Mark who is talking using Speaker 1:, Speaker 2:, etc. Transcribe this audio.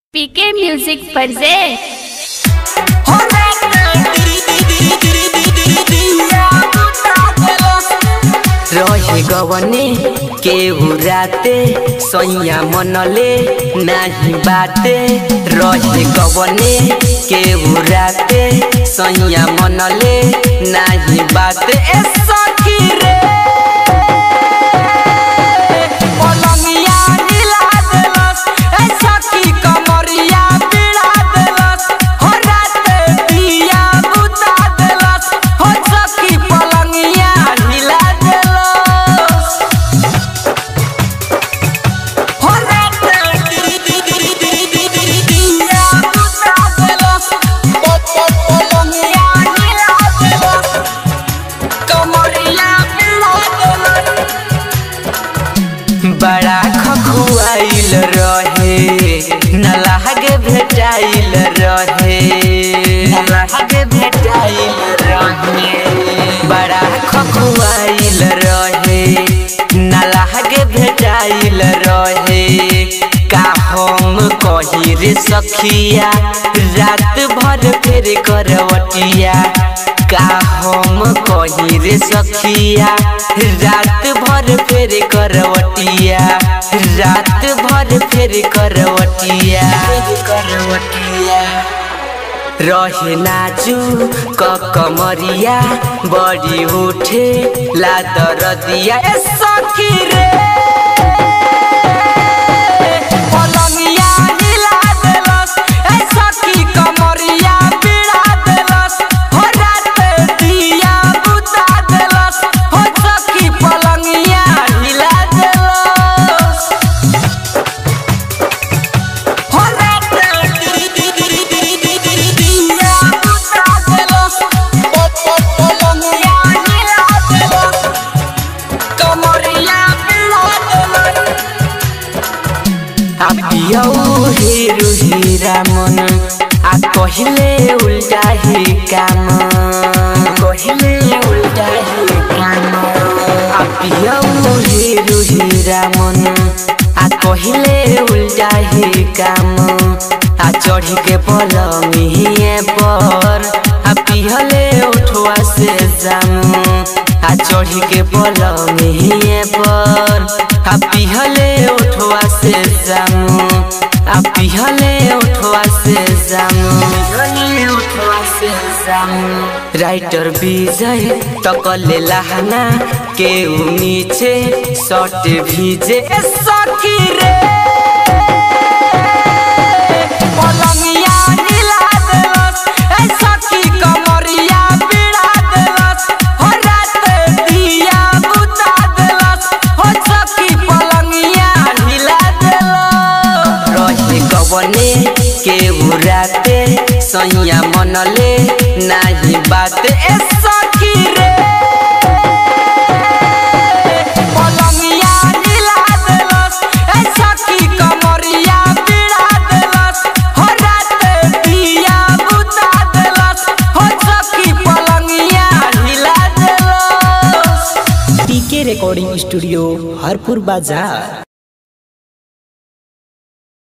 Speaker 1: PK music परजे
Speaker 2: रहे गवने केहू राते सैया मनले नाही बाते रहे गवने केहू राते सैया मनले नाही बाते ए सखी रे पलंगिया हिला देलस ए सखी कमरिया बिड़ा देलस हो राते दिया बुता देलस हो सखी पलंगिया हिला देलस हो राते दिया बुता देलस पलंगिया हिला देलस कमरिया बिड़ा देलस बड़ा खखुआइल रहे नलागे भेटाइल रहे नलागे भेटाइल रहे बड़ा खखुआइल रहे नलागे भेटाइल रहे का हम कही रे सखिया रात भर फेर करवटिया का हम कही रे सखिया रात भर फेर करवटिया रात भर फेर करवटिया करवटिया रहे नाचू क कमरिया बड़ी उठे लादर दिया ए सखी रे पलंगिया हिला देलस ए सखी कमरिया बिड़ा देलस हो राते दिया बुता देलस हो सखी पलंगिया हिला देलस हो राते दिया बुता देलस पलंगिया हिला देलस कमरिया बिड़ा देलस आपियौ हेरु हेरा मन आ कहिले उल्टा हे काम कहिले उल्टा हे काम आपियौ हेरु हेरा मन आ कहिले उल्टा हे काम आ चढ़ी के पलंगिए पर आ पिहले उठवा से जामू आ चढ़ी के पलंगिए पर आ पिहले उठवा से जामू आ पिहले उठवा से जामू पिहले उठवा से जामू राइटर विजय तकले लहना के नीचे शर्ट भीजे ए सखी रे पलंगिया हिला देलस ए सखी कमरिया बिड़ा देलस हो राते दिया बुता देलस हो सखी पलंगिया हिला देलस रहे कवने केहू राते सैया मनले नाही बात ए सखी रे पलंगिया हिला देलस ए सखी कमरिया बिड़ा देलस हो राते दिया बुता देलस हो सखी पलंगिया हिला देलस
Speaker 3: पीके रिकॉर्डिंग स्टूडियो हरपुर बाजार